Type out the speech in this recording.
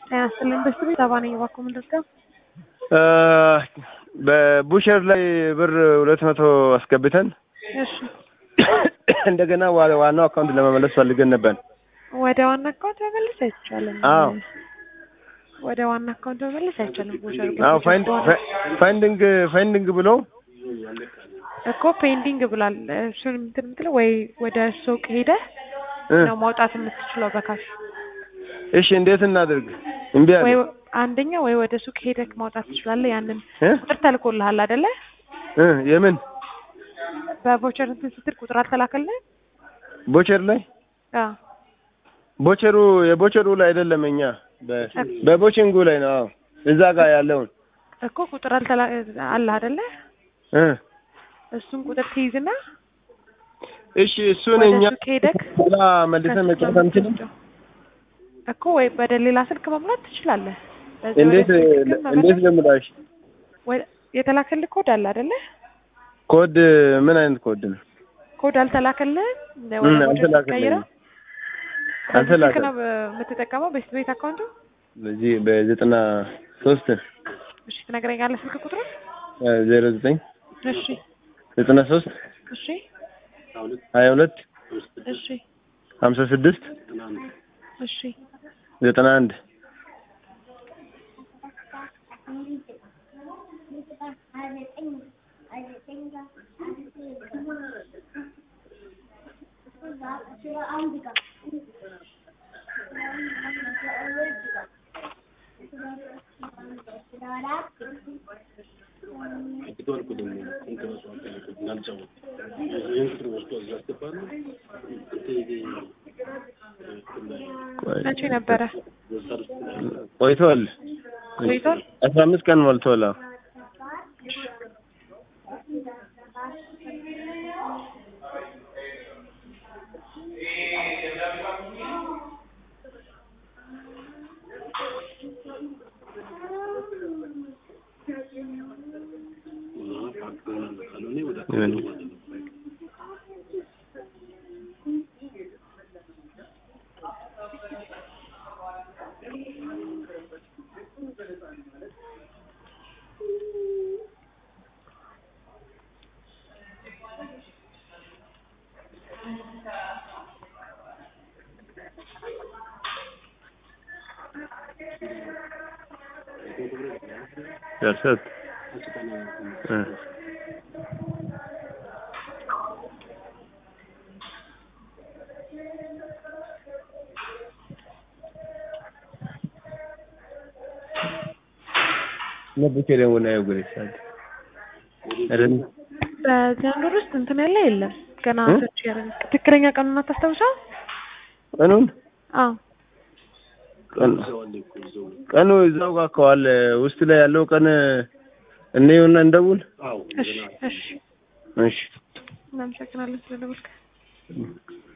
ጤና ይስጥልኝ በስቱ ቤት አባ ነኝ። እባክዎ ምን ልርዳ? በቡሸር ላይ ብር ሁለት መቶ አስገብተን እሺ እንደገና ዋ- ዋናው አካውንት ለመመለስ ፈልገን ነበር። ወደ ዋና አካውንት መመለስ አይቻልም። አዎ ወደ ዋና አካውንት መመለስ አይቻልም። ቦሸር አዎ ፋይንድ ፋይንዲንግ ፋይንዲንግ ብሎ እኮ ፔንዲንግ ብሏል። እሱን እንትን የምትለው ወይ ወደ ሱቅ ሄደህ እ ነው ማውጣት የምትችለው በካሽ እሺ እንዴት እናድርግ? እምቢ አለ። ወይ አንደኛ ወይ ወደ ሱቅ ሄደህ ማውጣት ትችላለህ። ያንን እ ቁጥር ተልኮልሃል አይደለ? እ የምን በቮቸር እንትን ስትል ቁጥር አልተላከልህ? ቦቸር ላይ አዎ ቦቸሩ የቦቸሩ ላይ አይደለም እኛ በ- በቦችንጉ ላይ ነው። አዎ እዛ ጋር ያለውን እኮ ቁጥር አልተላ አለ አይደለ? እ እሱን ቁጥር ትይዝና እሺ እሱን ወደ እኛ ሱቅ ሄደክ ላ መልሰን መጫወት አንችልም። እኮ ወይ ወደ ሌላ ስልክ መሙላት ትችላለህ። በዚህ እንዴት ወደ ስልክ ግን እንዴት መመለስ- ልምላሽ? ወደ- የተላከልህ ኮድ አለ አይደለ? ኮድ ምን አይነት ኮድ ነው? ኮድ አልተላከልህም? ምን ወደ ቮቸር አልተላከልኝም። ስትቀይረው በዚህ ስልክ አልተላከልኝም። ነው በ- የምትጠቀመው ቤስት ቤት አካውንቱ? በዚህ በዘጠና ሶስት እሺ ትነግረኛለህ ስልክ ቁጥሩ? ዜሮ ዘጠኝ እሺ ዘጠና ሶስት እሺ ሀያ ሁለት እሺ ሀምሳ ስድስት እሺ ዘጠና አንድ መቼ ነበረ? ቆይቷል። ቆይቷል? አስራ አምስት ቀን ሞልቷል። አዎ ምን? ደርሰት እ ነብኬ ደግሞ ነው ጉሬሳል አይደል? በዚህ አንድ ወር ውስጥ እንትን ያለ የለም ገና እ? ሰርች ያደረግ ትክክለኛ ቀኑን አታስታውሰው? ቀኑን አዎ ቀን ቀኑ እዛው ጋር ከዋለ ውስጥ ላይ ያለው ቀን እንየውና እንደውል። እሺ እሺ እሺ እናመሰግናለን ስለደወልክ።